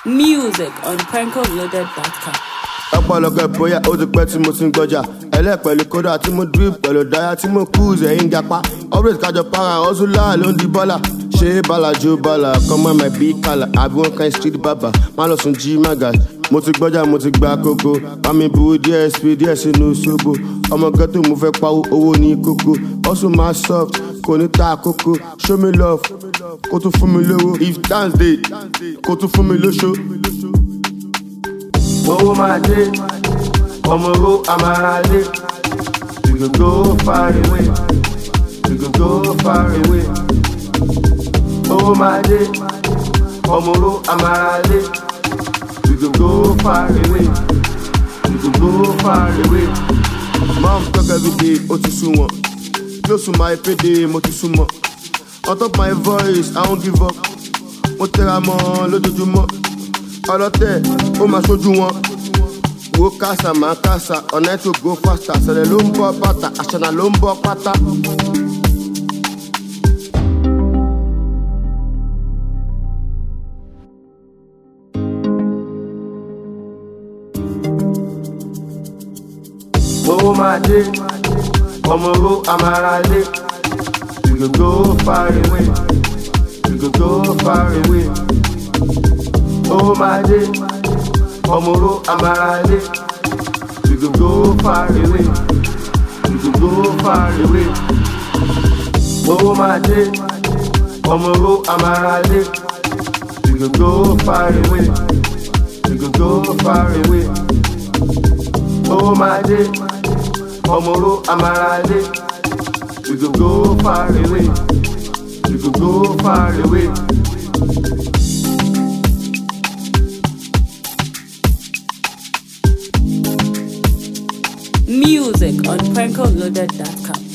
Music on prankoloaded.com. ọ̀pọ̀lọpọ̀ bóyá ó ti pẹ́ tí mo ti ń gbọ́jà ẹlẹ́pẹ̀lú kódà tí mo drip pẹ̀lú dáyà tí mo cruise ẹ̀yìn gapa update kájọ para ọ̀ṣunlá ló ń di bọ́là ṣé balajo bala kọ́mọ́ my big kala àbí wọn kan street baba má lọ sùn jí maga mo ti gbọ́jà mo ti gba kókó bámi bu dsp díẹ̀ sínú sóbò ọmọ ghetto mo fẹ́ pawó owó ní kókó ọ̀ṣun máa soft kò ní ta àkókò show me love kó tún fún mi lówó if dance dey kó tún fún mi lóṣó owó máa dé ọmọ owó amárale we go go far away we go go far away owó máa dé ọmọ owó amárale we go go far away we go go far away. mom talk everyday ó ti sún wọn close to my payday mo ti sún mọ on top my voice i won give up mo tẹra mọ lójoojúmọ́ ọlọ́tẹ̀ ó máa ṣojú wọn wo kásá máa kásá ọ̀nà ètò go faster ṣẹlẹ̀ ló ń bọ́ bàtà àṣànà ló ń bọ́ pátá. owó máa dé ọmọ owó amárale we go go far away we go go far away owó máa dé ọmọ owó amárale we go go far away we go go far away owó máa dé ọmọ owó amárale we go go far away we go go far away owó máa dé ọmọ owó amárale we go go far away we go go far away. Music on prankoloaded.com.